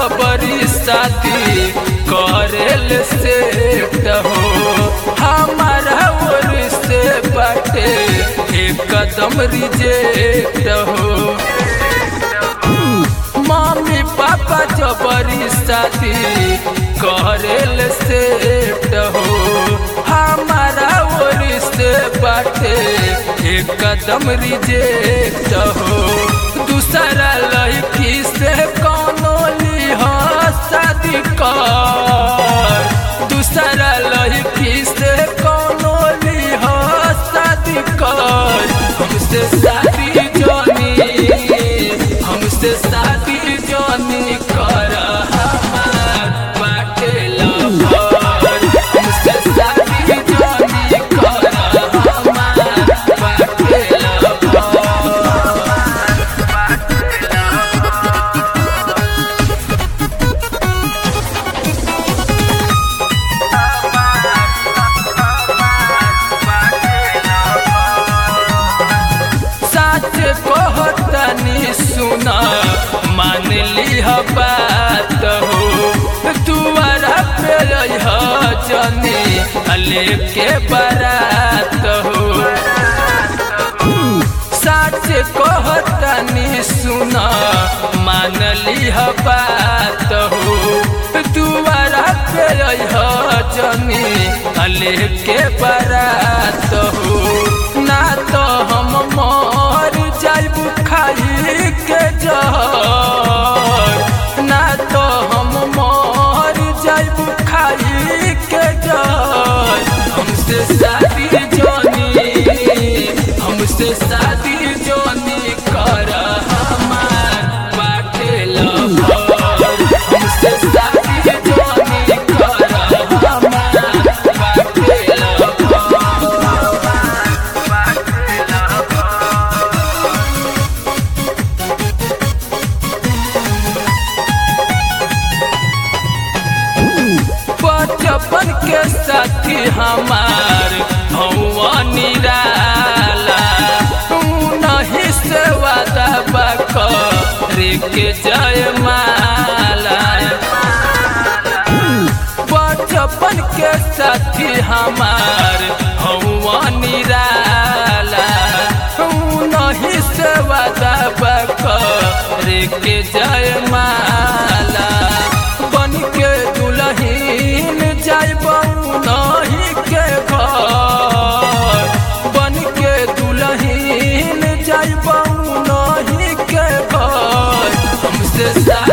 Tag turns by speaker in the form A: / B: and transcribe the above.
A: जबरी शादी करेल से हो हमारा ओर से बाटे एक कदम रिजेक्ट हो मम्मी पापा जबरी शादी करेल से हो हमारा ओर से बाटे एक कदम रिजेक्ट हो दूसरा लड़की से कौनो लिह शादी कर दूसरा लड़की से कौनो लिह शादी कर हमसे शादी जानी हमसे शादी जानी कर हमार बाटे लवर हमसे शादी जानी कर हमार बाटे लवर सच कहतनी सुना मान लिह बात हो दुआरा पे रह जनी लेके बारात हो सच कहतनी सुना मान लिह बात हो दुआरा पे रह जनी लेके बारात हो ना तो हम मर जाइब खाई के जहर ना तो हम मर जाइब खाई के जहर हमसे शादी जानी हमसे शादी जानी कर हमार बाटे लवर हमसे शादी जानी कर हमार बाटे लवर बचपन के साथी हमार हौवा निराला तू नहीं से वादा बाक रे के जय माला बचपन के साथी हमार हौवा निराला तू नहीं से वादा बाक रे के जय माला बन के दुलहीन जाइब नहीं के घर बन के दुलहीन जाइब नहीं के घर हमसे सा